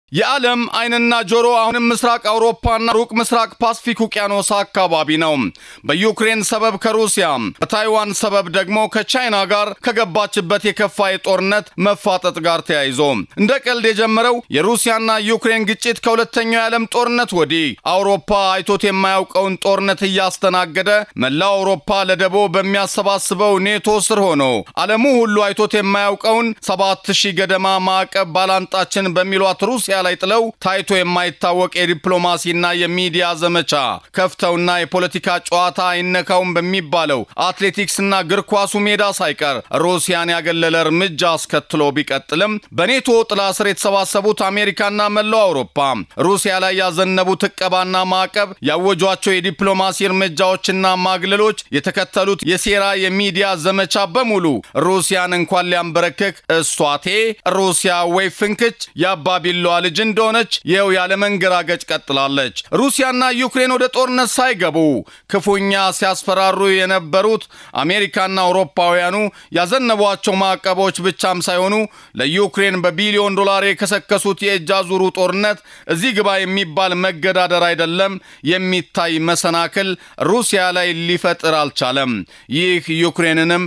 የዓለም ዓይንና ጆሮ አሁንም ምስራቅ አውሮፓና ሩቅ ምስራቅ ፓስፊክ ውቅያኖስ አካባቢ ነው። በዩክሬን ሰበብ ከሩሲያ በታይዋን ሰበብ ደግሞ ከቻይና ጋር ከገባችበት የከፋ የጦርነት መፋጠጥ ጋር ተያይዞ እንደ ቀልድ የጀመረው የሩሲያና ዩክሬን ግጭት ከሁለተኛው የዓለም ጦርነት ወዲህ አውሮፓ አይቶት የማያውቀውን ጦርነት እያስተናገደ መላው አውሮፓ ለደቦ በሚያሰባስበው ኔቶ ስር ሆኖ ዓለሙ ሁሉ አይቶት የማያውቀውን ሰባት ሺህ ገደማ ማዕቀብ ባላንጣችን በሚሏት ሩሲያ ላይ ጥለው ታይቶ የማይታወቅ የዲፕሎማሲና የሚዲያ ዘመቻ ከፍተውና የፖለቲካ ጨዋታ አይነካውም በሚባለው አትሌቲክስና እግር ኳሱ ሜዳ ሳይቀር ሩሲያን ያገለለ እርምጃ አስከትሎ ቢቀጥልም በኔቶ ጥላ ስር የተሰባሰቡት አሜሪካና መላው አውሮፓ ሩሲያ ላይ ያዘነቡት ዕቀባና ማዕቀብ ያወጇቸው የዲፕሎማሲ እርምጃዎችና ማግለሎች የተከተሉት የሴራ የሚዲያ ዘመቻ በሙሉ ሩሲያን እንኳን ሊያንበረክክ እስቷቴ ሩሲያ ወይ ፍንክች የአባቢለዋ ልጅ እንደሆነች ይኸው ያለ መንገራገጭ ቀጥላለች። ሩሲያና ዩክሬን ወደ ጦርነት ሳይገቡ ክፉኛ ሲያስፈራሩ የነበሩት አሜሪካና አውሮፓውያኑ ያዘነቧቸው ማዕቀቦች ብቻም ሳይሆኑ ለዩክሬን በቢሊዮን ዶላር የከሰከሱት የእጅ አዙሩ ጦርነት እዚህ ግባ የሚባል መገዳደር አይደለም፣ የሚታይ መሰናክል ሩሲያ ላይ ሊፈጥር አልቻለም። ይህ ዩክሬንንም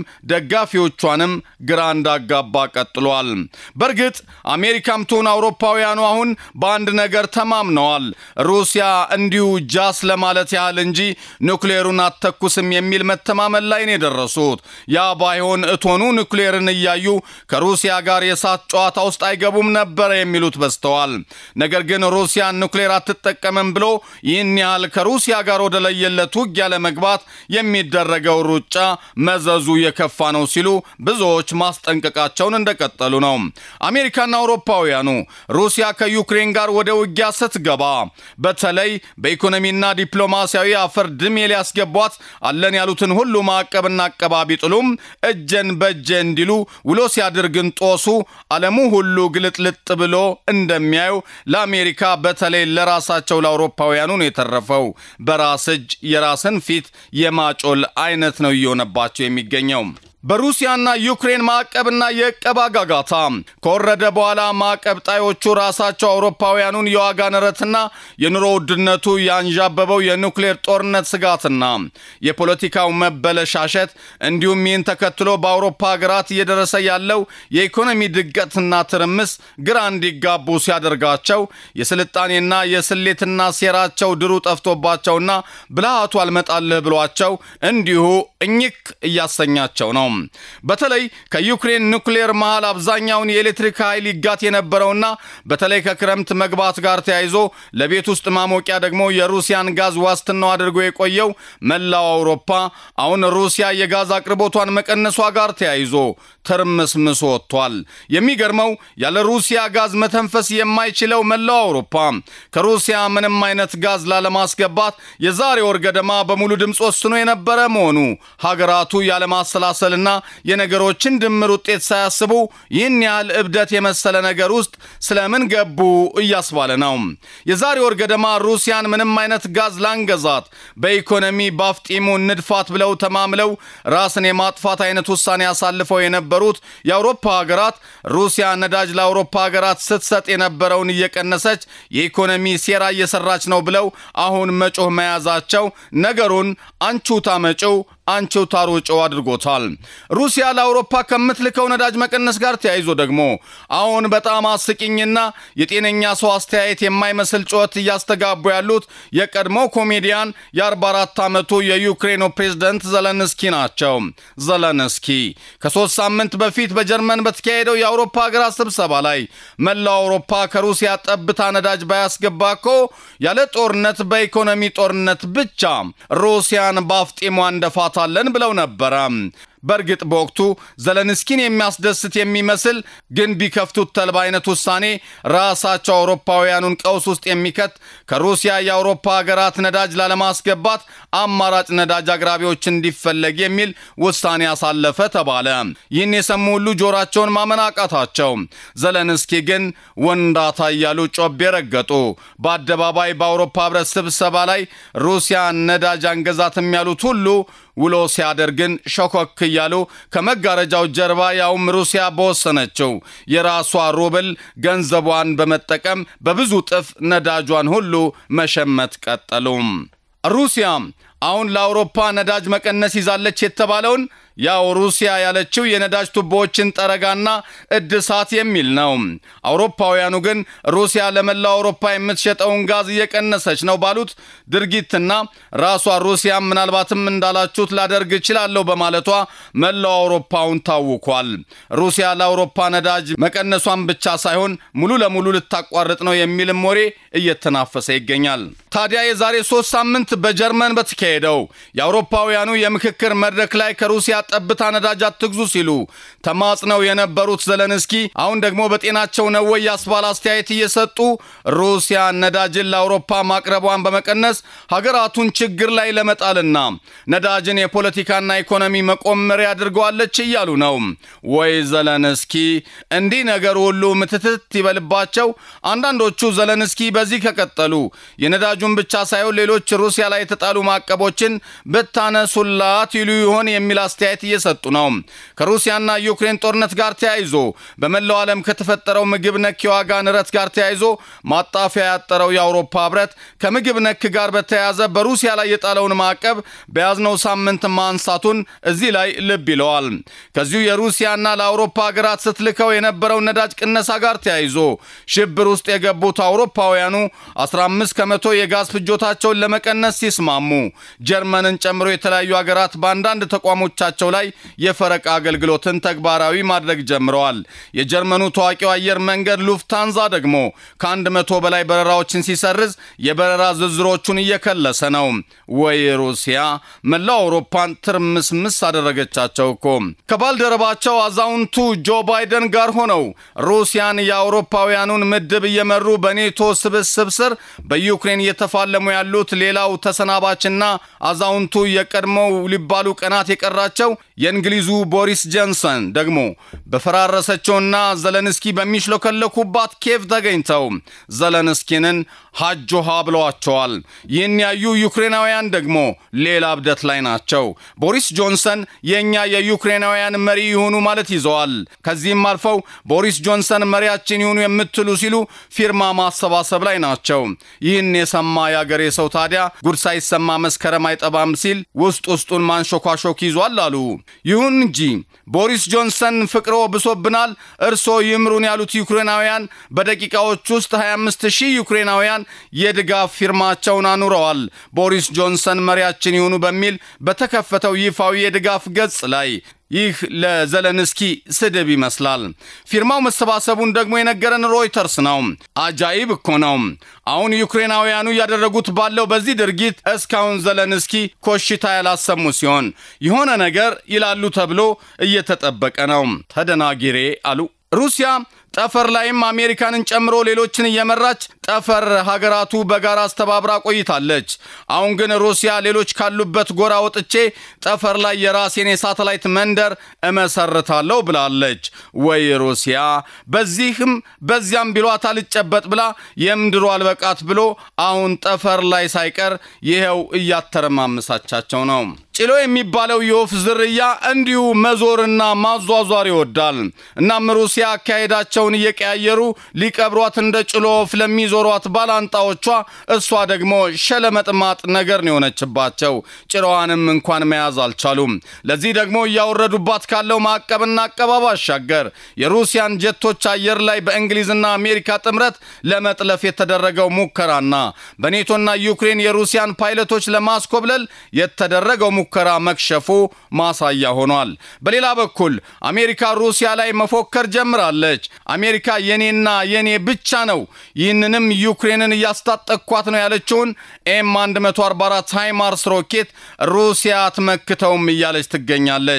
ደጋፊዎቿንም ግራ እንዳጋባ ቀጥሏል። በእርግጥ አሜሪካም ትሁን አውሮፓውያኑ አሁን በአንድ ነገር ተማምነዋል። ሩሲያ እንዲሁ ጃስ ለማለት ያህል እንጂ ኑክሌሩን አትተኩስም የሚል መተማመን ላይ ነው የደረሱት። ያ ባይሆን እቶኑ ኑክሌርን እያዩ ከሩሲያ ጋር የእሳት ጨዋታ ውስጥ አይገቡም ነበረ የሚሉት በዝተዋል። ነገር ግን ሩሲያ ኑክሌር አትጠቀምም ብሎ ይህን ያህል ከሩሲያ ጋር ወደ ለየለት ውጊያ ለመግባት የሚደረገው ሩጫ መዘዙ የከፋ ነው ሲሉ ብዙዎች ማስጠንቀቃቸውን እንደቀጠሉ ነው። አሜሪካና አውሮፓውያኑ ሩሲያ ከዩክሬን ጋር ወደ ውጊያ ስትገባ በተለይ በኢኮኖሚና ዲፕሎማሲያዊ አፈር ድሜ ሊያስገቧት አለን ያሉትን ሁሉ ማዕቀብና አቀባ ቢጥሉም እጀን በእጀ እንዲሉ ውሎ ሲያድርግን ጦሱ ዓለሙ ሁሉ ግልጥልጥ ብሎ እንደሚያዩ ለአሜሪካ በተለይ ለራሳቸው ለአውሮፓውያኑ ነው የተረፈው። በራስ እጅ የራስን ፊት የማጮል አይነት ነው እየሆነባቸው የሚገኘው። በሩሲያና ዩክሬን ማዕቀብና የዕቀባ ጋጋታ ከወረደ በኋላ ማዕቀብ ጣዮቹ ራሳቸው አውሮፓውያኑን የዋጋ ንረትና የኑሮ ውድነቱ ያንዣበበው የኑክሌር ጦርነት ስጋትና የፖለቲካው መበለሻሸት እንዲሁም ይህን ተከትሎ በአውሮፓ ሀገራት እየደረሰ ያለው የኢኮኖሚ ድቀትና ትርምስ ግራ እንዲጋቡ ሲያደርጋቸው የስልጣኔና የስሌትና ሴራቸው ድሩ ጠፍቶባቸውና ብልሃቱ አልመጣልህ ብሏቸው እንዲሁ እኝክ እያሰኛቸው ነው። በተለይ ከዩክሬን ኑክሌር መሃል አብዛኛውን የኤሌክትሪክ ኃይል ይጋት የነበረውና በተለይ ከክረምት መግባት ጋር ተያይዞ ለቤት ውስጥ ማሞቂያ ደግሞ የሩሲያን ጋዝ ዋስትናው አድርጎ የቆየው መላው አውሮፓ አሁን ሩሲያ የጋዝ አቅርቦቷን መቀነሷ ጋር ተያይዞ ትርምስምስ ወጥቷል። የሚገርመው ያለ ሩሲያ ጋዝ መተንፈስ የማይችለው መላው አውሮፓ ከሩሲያ ምንም አይነት ጋዝ ላለማስገባት የዛሬ ወር ገደማ በሙሉ ድምፅ ወስኖ የነበረ መሆኑ ሀገራቱ ያለማሰላሰልና የነገሮችን ድምር ውጤት ሳያስቡ ይህን ያህል እብደት የመሰለ ነገር ውስጥ ስለምን ገቡ እያስባለ ነው። የዛሬ ወር ገደማ ሩሲያን ምንም አይነት ጋዝ ላንገዛት በኢኮኖሚ ባፍጢሙ ንድፋት ብለው ተማምለው ራስን የማጥፋት አይነት ውሳኔ አሳልፈው የነበሩት የአውሮፓ ሀገራት ሩሲያ ነዳጅ ለአውሮፓ ሀገራት ስትሰጥ የነበረውን እየቀነሰች የኢኮኖሚ ሴራ እየሰራች ነው ብለው አሁን መጮህ መያዛቸው ነገሩን አንቹ ታመጪው አንቺው ታሮጨው አድርጎታል። ሩሲያ ለአውሮፓ ከምትልከው ነዳጅ መቀነስ ጋር ተያይዞ ደግሞ አሁን በጣም አስቂኝና የጤነኛ ሰው አስተያየት የማይመስል ጩኸት እያስተጋቡ ያሉት የቀድሞ ኮሜዲያን የ44 ዓመቱ የዩክሬኑ ፕሬዝደንት ዘለንስኪ ናቸው። ዘለንስኪ ከሶስት ሳምንት በፊት በጀርመን በተካሄደው የአውሮፓ ሀገራት ስብሰባ ላይ መላው አውሮፓ ከሩሲያ ጠብታ ነዳጅ ባያስገባ እኮ ያለ ጦርነት በኢኮኖሚ ጦርነት ብቻ ሩሲያን በአፍጢሟ እንደፋ ታለን ብለው ነበረ። በእርግጥ በወቅቱ ዘለንስኪን የሚያስደስት የሚመስል ግን ቢከፍቱት ተልባ አይነት ውሳኔ ራሳቸው አውሮፓውያኑን ቀውስ ውስጥ የሚከት ከሩሲያ የአውሮፓ ሀገራት ነዳጅ ላለማስገባት አማራጭ ነዳጅ አቅራቢዎች እንዲፈለግ የሚል ውሳኔ ያሳለፈ ተባለ። ይህን የሰሙ ሁሉ ጆራቸውን ማመን አቃታቸው። ዘለንስኪ ግን ወንዳታ እያሉ ጮቤ ረገጡ። በአደባባይ በአውሮፓ ህብረት ስብሰባ ላይ ሩሲያ ነዳጅ አንገዛትም ያሉት ሁሉ ውሎ ሲያደር ግን ሸኮክ እያሉ ከመጋረጃው ጀርባ ያውም ሩሲያ በወሰነችው የራሷ ሩብል ገንዘቧን በመጠቀም በብዙ ጥፍ ነዳጇን ሁሉ መሸመት ቀጠሉም። ሩሲያ አሁን ለአውሮፓ ነዳጅ መቀነስ ይዛለች የተባለውን ያው ሩሲያ ያለችው የነዳጅ ቱቦዎችን ጠረጋና እድሳት የሚል ነው። አውሮፓውያኑ ግን ሩሲያ ለመላው አውሮፓ የምትሸጠውን ጋዝ እየቀነሰች ነው ባሉት ድርጊትና ራሷ ሩሲያ ምናልባትም እንዳላችሁት ላደርግ እችላለሁ በማለቷ መላው አውሮፓውን ታውኳል። ሩሲያ ለአውሮፓ ነዳጅ መቀነሷን ብቻ ሳይሆን ሙሉ ለሙሉ ልታቋርጥ ነው የሚልም ወሬ እየተናፈሰ ይገኛል። ታዲያ የዛሬ ሶስት ሳምንት በጀርመን በተካሄደው የአውሮፓውያኑ የምክክር መድረክ ላይ ከሩሲያ ጠብታ ነዳጅ አትግዙ ሲሉ ተማጽነው የነበሩት ዘለንስኪ አሁን ደግሞ በጤናቸው ነው ወይ ያስባል አስተያየት እየሰጡ ሩሲያ ነዳጅን ለአውሮፓ ማቅረቧን በመቀነስ ሀገራቱን ችግር ላይ ለመጣልና ነዳጅን የፖለቲካና ኢኮኖሚ መቆመሪያ አድርገዋለች እያሉ ነው። ወይ ዘለንስኪ እንዲህ ነገር ሁሉ ምትትት ይበልባቸው። አንዳንዶቹ ዘለንስኪ በዚህ ከቀጠሉ የነዳጁን ብቻ ሳይሆን ሌሎች ሩሲያ ላይ የተጣሉ ማዕቀቦችን ብታነሱላት ይሉ ይሆን የሚል አስተያየት እየሰጡ ነው። ከሩሲያና ዩክሬን ጦርነት ጋር ተያይዞ በመላው ዓለም ከተፈጠረው ምግብ ነክ የዋጋ ንረት ጋር ተያይዞ ማጣፊያ ያጠረው የአውሮፓ ህብረት ከምግብ ነክ ጋር በተያያዘ በሩሲያ ላይ የጣለውን ማዕቀብ በያዝነው ሳምንት ማንሳቱን እዚህ ላይ ልብ ይለዋል። ከዚሁ የሩሲያና ለአውሮፓ ሀገራት ስትልከው የነበረው ነዳጅ ቅነሳ ጋር ተያይዞ ሽብር ውስጥ የገቡት አውሮፓውያኑ 15 ከመቶ የጋዝ ፍጆታቸውን ለመቀነስ ሲስማሙ ጀርመንን ጨምሮ የተለያዩ ሀገራት በአንዳንድ ተቋሞቻቸው ላይ የፈረቃ አገልግሎትን ተግባራዊ ማድረግ ጀምረዋል። የጀርመኑ ታዋቂው አየር መንገድ ሉፍታንዛ ደግሞ ከአንድ መቶ በላይ በረራዎችን ሲሰርዝ የበረራ ዝርዝሮቹን እየከለሰ ነው። ወይ ሩሲያ መላው አውሮፓን ትርምስምስ አደረገቻቸው እኮ። ከባልደረባቸው አዛውንቱ ጆ ባይደን ጋር ሆነው ሩሲያን የአውሮፓውያኑን ምድብ እየመሩ በኔቶ ስብስብ ስር በዩክሬን እየተፋለሙ ያሉት ሌላው ተሰናባችና አዛውንቱ የቀድሞው ሊባሉ ቀናት የቀራቸው የእንግሊዙ ቦሪስ ጆንሰን ደግሞ በፈራረሰችውና ዘለንስኪ በሚሽለከለኩባት ኬቭ ተገኝተው ዘለንስኪንን ሀጆሃ ብለዋቸዋል። ይህን ያዩ ዩክሬናውያን ደግሞ ሌላ እብደት ላይ ናቸው። ቦሪስ ጆንሰን የእኛ የዩክሬናውያን መሪ ይሁኑ ማለት ይዘዋል። ከዚህም አልፈው ቦሪስ ጆንሰን መሪያችን ይሁኑ የምትሉ ሲሉ ፊርማ ማሰባሰብ ላይ ናቸው። ይህን የሰማ የአገሬ ሰው ታዲያ ጉድ ሳይሰማ መስከረም አይጠባም ሲል ውስጥ ውስጡን ማንሾኳሾክ ይዟል አሉ። ይሁን እንጂ ቦሪስ ጆንሰን ፍቅሮ ብሶብናል፣ እርሶ ይምሩን ያሉት ዩክሬናውያን በደቂቃዎች ውስጥ 25 ሺህ ዩክሬናውያን የድጋፍ ፊርማቸውን አኑረዋል። ቦሪስ ጆንሰን መሪያችን ይሁኑ በሚል በተከፈተው ይፋዊ የድጋፍ ገጽ ላይ ይህ ለዘለንስኪ ስድብ ይመስላል። ፊርማው መሰባሰቡን ደግሞ የነገረን ሮይተርስ ነው። አጃይብ እኮ ነው። አሁን ዩክሬናውያኑ እያደረጉት ባለው በዚህ ድርጊት እስካሁን ዘለንስኪ ኮሽታ ያላሰሙ ሲሆን የሆነ ነገር ይላሉ ተብሎ እየተጠበቀ ነው። ተደናጊሬ አሉ። ሩሲያ ጠፈር ላይም አሜሪካንን ጨምሮ ሌሎችን እየመራች ጠፈር ሀገራቱ በጋራ አስተባብራ ቆይታለች። አሁን ግን ሩሲያ ሌሎች ካሉበት ጎራ ወጥቼ ጠፈር ላይ የራሴን የሳተላይት መንደር እመሰርታለሁ ብላለች። ወይ ሩሲያ በዚህም በዚያም ቢሏት አልጨበጥ ብላ የምድሩ አልበቃት ብሎ አሁን ጠፈር ላይ ሳይቀር ይኸው እያተረማመሳቻቸው ነው። ጭሎ የሚባለው የወፍ ዝርያ እንዲሁ መዞርና ማዟዟር ይወዳል። እናም ሩሲያ አካሄዳቸውን እየቀያየሩ ሊቀብሯት እንደ ጭሎ ወፍ ለሚዞሯት ባላንጣዎቿ እሷ ደግሞ ሸለመጥማጥ ነገር ነው የሆነችባቸው። ጭራዋንም እንኳን መያዝ አልቻሉም። ለዚህ ደግሞ እያወረዱባት ካለው ማዕቀብና አቀባ ባሻገር የሩሲያን ጀቶች አየር ላይ በእንግሊዝና አሜሪካ ጥምረት ለመጥለፍ የተደረገው ሙከራና በኔቶና ዩክሬን የሩሲያን ፓይለቶች ለማስኮብለል የተደረገው ሙከራ መክሸፉ ማሳያ ሆኗል። በሌላ በኩል አሜሪካ ሩሲያ ላይ መፎከር ጀምራለች። አሜሪካ የኔና የኔ ብቻ ነው፣ ይህንንም ዩክሬንን እያስታጠቅኳት ነው ያለችውን ኤም 144 ሃይማርስ ሮኬት ሩሲያ አትመክተውም እያለች ትገኛለች።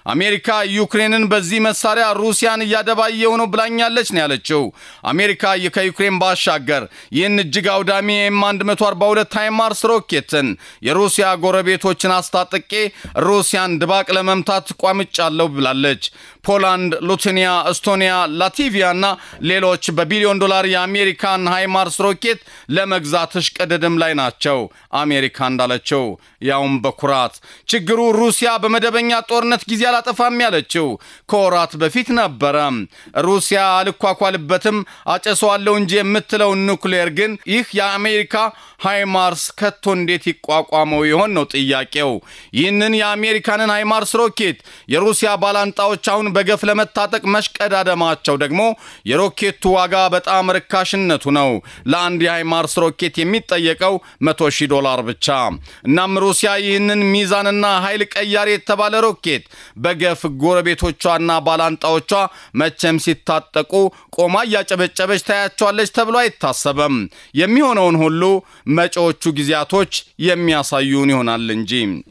አሜሪካ ዩክሬንን በዚህ መሳሪያ ሩሲያን እያደባየው ነው ብላኛለች ነው ያለችው። አሜሪካ ከዩክሬን ባሻገር ይህን እጅግ አውዳሚ ኤም 142 ሃይማርስ ሮኬትን የሩሲያ ጎረቤቶችን አስታጥቄ ሩሲያን ድባቅ ለመምታት ቋምጫለሁ ብላለች። ፖላንድ፣ ሉትኒያ፣ ኤስቶኒያ፣ ላቲቪያ እና ሌሎች በቢሊዮን ዶላር የአሜሪካን ሃይማርስ ሮኬት ለመግዛት እሽቅድድም ላይ ናቸው። አሜሪካ እንዳለችው ያውም በኩራት ችግሩ ሩሲያ በመደበኛ ጦርነት ጊዜ አላጠፋም ያለችው ከወራት በፊት ነበረ። ሩሲያ አልኳኳልበትም አጨሰዋለሁ እንጂ የምትለው ኑክሌር ግን ይህ የአሜሪካ ሃይማርስ ከቶ እንዴት ይቋቋመው ይሆን ነው ጥያቄው። ይህንን የአሜሪካንን ሃይማርስ ሮኬት የሩሲያ ባላንጣዎች አሁን በገፍ ለመታጠቅ መሽቀዳደማቸው ደግሞ የሮኬቱ ዋጋ በጣም ርካሽነቱ ነው። ለአንድ የሃይማርስ ሮኬት የሚጠየቀው መቶ ሺህ ዶላር ብቻ። እናም ሩሲያ ይህንን ሚዛንና ኃይል ቀያሪ የተባለ ሮኬት በገፍ ጎረቤቶቿና ባላንጣዎቿ መቼም ሲታጠቁ ቆማ እያጨበጨበች ታያቸዋለች ተብሎ አይታሰበም። የሚሆነውን ሁሉ መጪዎቹ ጊዜያቶች የሚያሳዩን ይሆናል እንጂ